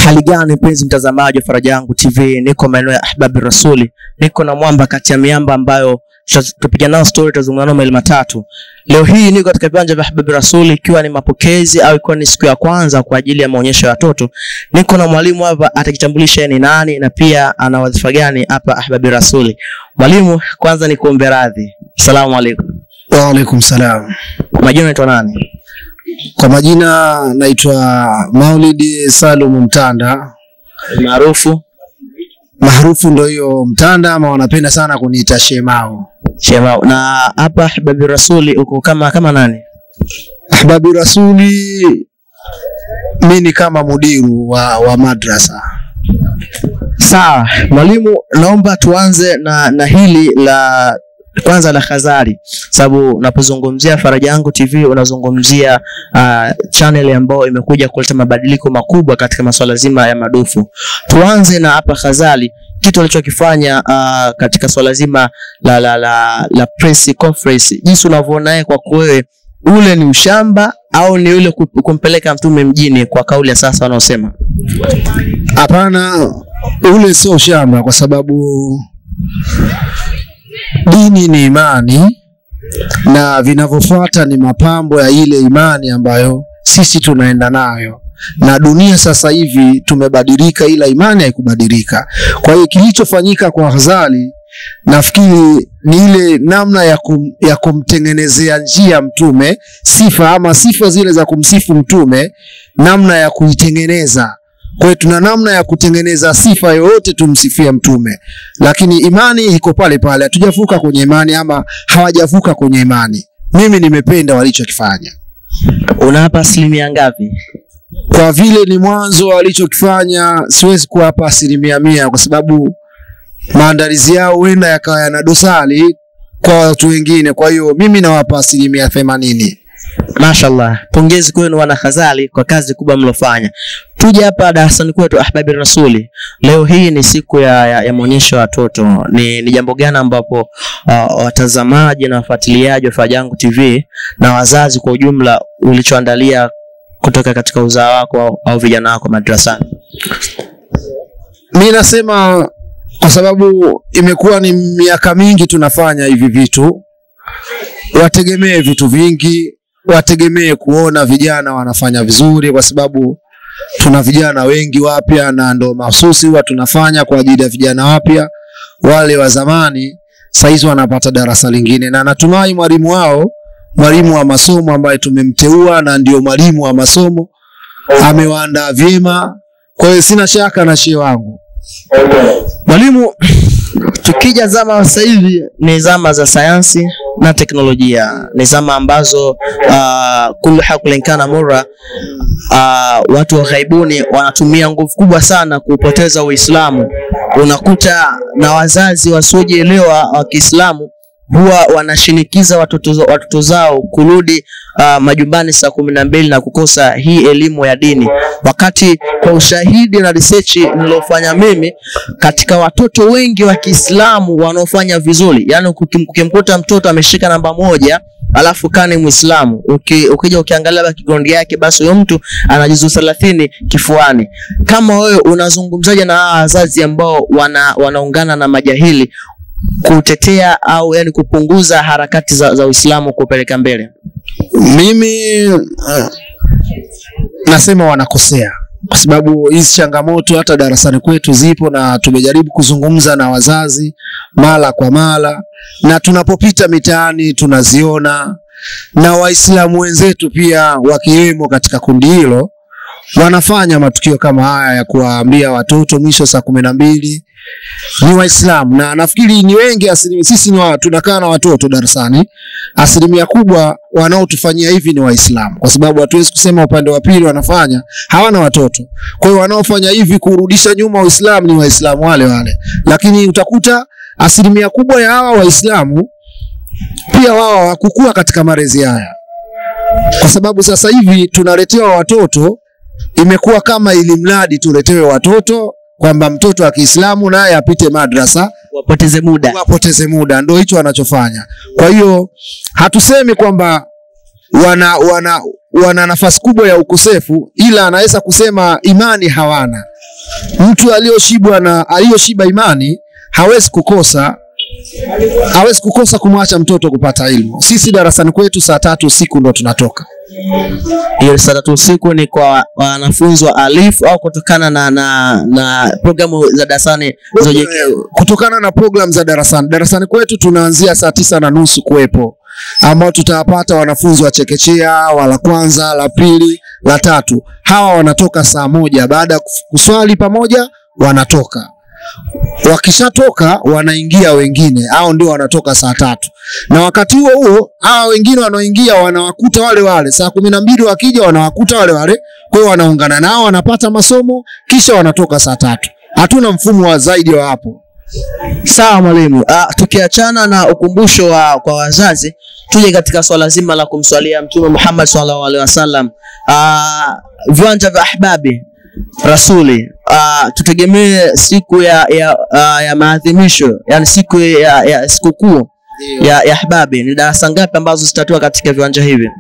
Hali gani mpenzi mtazamaji wa Faraja Yangu TV, niko maeneo ya Ahbabi Rasuli, niko na mwamba kati ya miamba ambayo tutapiga nao story, tutazungumza nao mawili matatu. Leo hii niko katika viwanja vya Ahbabi Rasuli, ikiwa ni mapokezi au ikiwa ni siku ya kwanza kwa ajili ya maonyesho ya watoto. Niko na mwalimu hapa, atakitambulisha yeye ni nani na pia ana wadhifa gani hapa Ahbabi Rasuli. Mwalimu, kwanza nikuombe radhi. Asalamu alaykum. Waalaikum salam. Majina unaitwa nani? Kwa majina naitwa Maulidi Salum Mtanda, Maarufu maarufu ndo hiyo Mtanda, ama wanapenda sana kuniita Shemao. Shema. Na hapa Ahbabi Rasuli uko kama kama nani? Ahbabi Rasuli, mi ni kama mudiru wa, wa madrasa. Sawa, mwalimu, naomba tuanze na, na hili la kwanza la Khazari, sababu unapozungumzia Faraja Yangu TV unazungumzia uh, channel ambayo imekuja kuleta mabadiliko makubwa katika masuala zima ya madufu. Tuanze na hapa Khazari, kitu alichokifanya uh, katika swala zima la, la, la, la press conference, jinsi unavyoona yeye kwako wewe, ule ni ushamba au ni ule ku- kumpeleka mtume mjini kwa kauli ya sasa wanaosema? Hapana, ule sio shamba, kwa sababu dini ni imani na vinavyofuata ni mapambo ya ile imani ambayo sisi tunaenda nayo, na dunia sasa hivi tumebadilika, ila imani haikubadilika. Kwa hiyo kilichofanyika kwa Ghazali nafikiri ni ile namna ya, kum, ya kumtengenezea njia mtume sifa ama sifa zile za kumsifu mtume, namna ya kuitengeneza kwa hiyo tuna namna ya kutengeneza sifa yoyote tumsifie mtume, lakini imani iko pale pale, hatujavuka kwenye imani ama hawajavuka kwenye imani. Mimi nimependa walichokifanya Unawapa asilimia ngapi? kwa vile ni mwanzo walichokifanya, siwezi kuwapa asilimia mia kwa sababu maandalizi yao huenda yakawa yana dosari kwa watu wengine. Kwa hiyo mimi nawapa asilimia themanini. Mashallah, pongezi kwenu wana Khazali kwa kazi kubwa mlofanya. Tuje hapa darasani kwetu Ahbabi Rasuli. Leo hii ni siku ya, ya, ya maonyesho ya watoto. Ni, ni jambo gani ambapo uh, watazamaji na wafuatiliaji wa Faraja Yangu TV na wazazi kwa ujumla ulichoandalia kutoka katika uzao wako au, au vijana wako madrasani? Mi nasema kwa sababu imekuwa ni miaka mingi tunafanya hivi vitu, wategemee vitu vingi, wategemee kuona vijana wanafanya vizuri, kwa sababu tuna vijana wengi wapya, na ndo mahususi huwa tunafanya kwa ajili ya vijana wapya. Wale wa zamani saizi wanapata darasa lingine, na natumai mwalimu wao, mwalimu wa masomo ambaye tumemteua na ndio mwalimu wa masomo, amewaandaa vyema. Kwa hiyo sina shaka na shehe wangu. Mwalimu, tukija zama sasa hivi ni zama za sayansi na teknolojia, ni zama ambazo uh, kullu hakulinkana mura uh, watu wa ghaibuni wanatumia nguvu kubwa sana kupoteza Uislamu. Unakuta na wazazi wasiojielewa wa Kiislamu huwa wanashinikiza watoto, watoto zao kurudi uh, majumbani saa kumi na mbili na kukosa hii elimu ya dini, wakati kwa ushahidi na research nilofanya mimi katika watoto wengi wa Kiislamu wanaofanya vizuri, yani ukim- ukimkuta mtoto ameshika namba moja alafu kani Muislamu, uki, ukija ukiangalia background yake, basi huyo mtu ana juzuu thelathini kifuani. Kama wewe unazungumzaje na hawa wazazi ambao wana, wanaungana na majahili kutetea au yani kupunguza harakati za, za Uislamu kupeleka mbele? Mimi uh, nasema wanakosea kwa sababu hizi changamoto hata darasani kwetu zipo, na tumejaribu kuzungumza na wazazi mara kwa mara, na tunapopita mitaani tunaziona, na Waislamu wenzetu pia wakiwemo katika kundi hilo wanafanya matukio kama haya ya kuwaambia watoto mwisho saa kumi na mbili ni Waislamu na nafikiri ni wengi asilimia, sisi ni wa, tunakaa na watoto darasani, asilimia kubwa wanaotufanyia hivi ni Waislamu, kwa sababu hatuwezi kusema upande wa pili wanafanya hawana watoto. Kwa hiyo wanaofanya hivi kurudisha nyuma Uislamu ni Waislamu wale wale, lakini utakuta asilimia kubwa ya hawa Waislamu pia wao hawakukua katika malezi haya, kwa sababu sasa hivi tunaletewa watoto, imekuwa kama ili mradi tuletewe watoto kwamba mtoto wa Kiislamu naye apite madrasa Wapoteze muda. wapoteze muda, ndio hicho wanachofanya. Kwa hiyo hatusemi kwamba wana, wana, wana nafasi kubwa ya ukosefu, ila anaweza kusema imani hawana, mtu aliyoshibwa na aliyoshiba imani hawezi kukosa hawezi kukosa kumwacha mtoto kupata elimu. Sisi darasani kwetu saa tatu usiku ndo tunatoka. Hiyo saa tatu usiku ni kwa wanafunzi wa alifu au kutokana na na, na programu za darasani zilizojiwekea? kutokana na program za darasani. Darasani kwetu tunaanzia saa tisa na nusu kuwepo, ambao tutawapata wanafunzi wa chekechea, wa la kwanza, la pili, la tatu. Hawa wanatoka saa moja baada ya kuf- kuswali pamoja, wanatoka wakishatoka wanaingia wengine, hao ndio wanatoka saa tatu, na wakati huo huo hawa wengine wanaoingia wanawakuta wale wale saa kumi na mbili wakija wanawakuta wale wale, kwa hiyo wanaungana nao wanapata masomo kisha wanatoka saa tatu. Hatuna mfumo wa zaidi wa hapo. Sawa mwalimu. Ah, tukiachana na ukumbusho wa kwa wazazi, tuje katika swala zima la kumswalia Mtume Muhammad sallallahu alaihi wasallam. Ah, viwanja vya ahbabi rasuli ah, tutegemee siku ya ya, ah, ya maadhimisho yani siku ya, ya sikukuu ya, ya ahbabi ni darasa ngapi ambazo zitatoa katika viwanja hivi?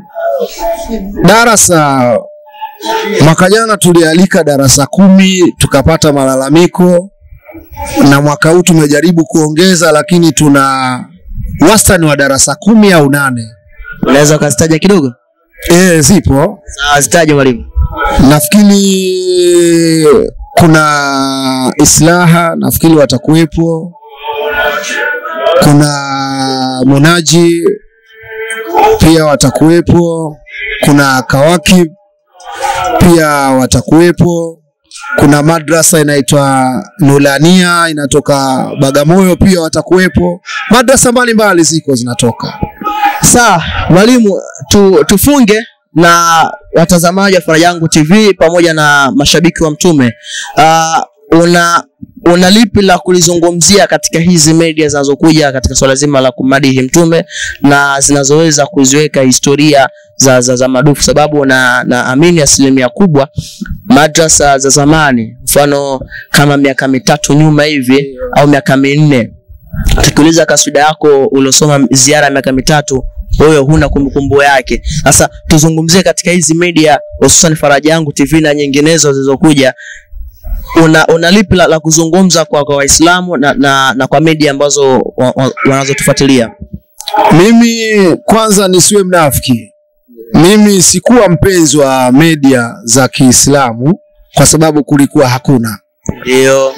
Darasa mwaka jana tulialika darasa kumi tukapata malalamiko, na mwaka huu tumejaribu kuongeza, lakini tuna wastani wa darasa kumi au nane. Unaweza ukazitaja kidogo? E, zipo Sawa, zitaje mwalimu. nafikiri kuna islaha nafikiri watakuwepo kuna munaji pia watakuwepo kuna kawakib pia watakuwepo kuna madrasa inaitwa nulania inatoka bagamoyo pia watakuwepo madrasa mbalimbali ziko zinatoka Sawa mwalimu, tu, tufunge na watazamaji wa Faraja Yangu TV pamoja na mashabiki wa Mtume. Uh, una una lipi la kulizungumzia katika hizi media zinazokuja katika swala zima la kumadihi Mtume na zinazoweza kuziweka historia za, za, za madufu, sababu na naamini asilimia kubwa madrasa za zamani, mfano kama miaka mitatu nyuma hivi au miaka minne tukiuliza kaswida yako uliosoma ziara ya miaka mitatu wewe huna kumbukumbu yake. Sasa tuzungumzie katika hizi media hususan Faraja Yangu TV na nyinginezo zilizokuja, una, una lipi la, la kuzungumza kwa kwa Waislamu na, na, na kwa media ambazo wa, wa, wanazotufuatilia? Mimi kwanza nisiwe mnafiki, mimi sikuwa mpenzi wa media za Kiislamu kwa sababu kulikuwa hakuna, Ndio,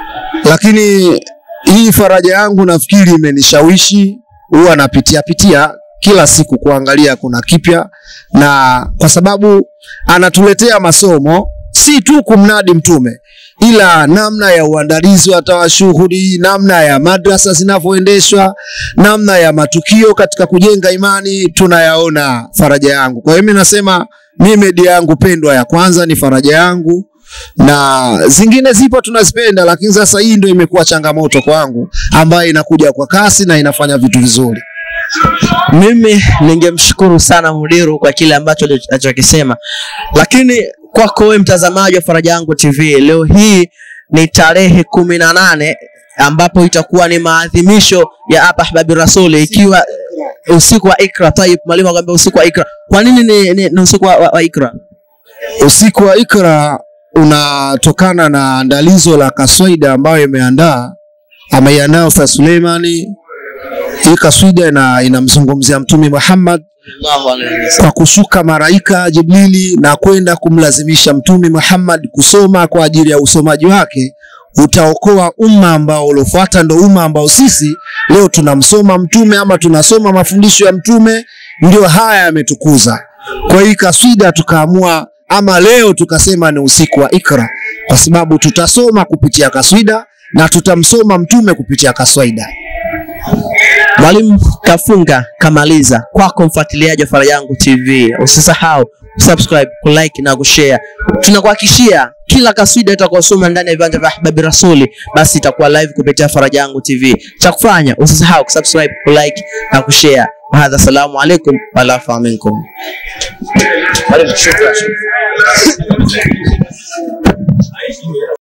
lakini hii faraja yangu nafikiri imenishawishi, huwa napitia pitia kila siku kuangalia kuna kipya, na kwa sababu anatuletea masomo si tu kumnadi Mtume, ila namna ya uandalizi wa tawashuhudi, namna ya madrasa zinavyoendeshwa, namna ya matukio katika kujenga imani tunayaona faraja yangu. Kwa hiyo mimi nasema mimi media yangu pendwa ya kwanza ni faraja yangu na zingine zipo tunazipenda, lakini sasa hii ndio imekuwa changamoto kwangu, ambayo inakuja kwa kasi na inafanya vitu vizuri. mimi ningemshukuru sana mudiru kwa kile ambacho alichokisema, lakini kwako wewe mtazamaji wa Faraja Yangu TV, leo hii ni tarehe kumi na nane ambapo itakuwa ni maadhimisho ya hapa Ahbabi Rasuli, ikiwa usiku wa Ikra. Tayib, mwalimu akwambia usiku wa Ikra. Kwa nini ni, ni, ni usiku wa, wa, wa Ikra? Usiku wa Ikra unatokana na andalizo la kaswaida ambayo imeandaa ameiandaa Ustadh Suleimani. Hii kaswida ina, inamzungumzia Mtume Muhammad Allahu alayhi wasallam. kwa kushuka malaika Jibrili na kwenda kumlazimisha Mtume Muhammad kusoma kwa ajili ya usomaji wake utaokoa umma ambao uliofuata, ndo umma ambao sisi leo tunamsoma mtume ama tunasoma mafundisho ya mtume, ndio haya yametukuza. Kwa hii kaswida tukaamua ama leo tukasema ni usiku wa Ikra, kwa sababu tutasoma kupitia kaswida na tutamsoma mtume kupitia kaswida. Mwalimu kafunga kamaliza. Kwako mfuatiliaji wa Faraja Yangu TV, usisahau subscribe, kulike na kushare. Tunakuhakikishia kila kaswida itakayosoma ndani ya viwanja vya Ahbabi Rasuli, basi itakuwa live kupitia Faraja Yangu TV. Cha kufanya usisahau kusubscribe, kulike na kushare. Wahadha, salamu alaikum walafa minkum. Mwalimu, shukran.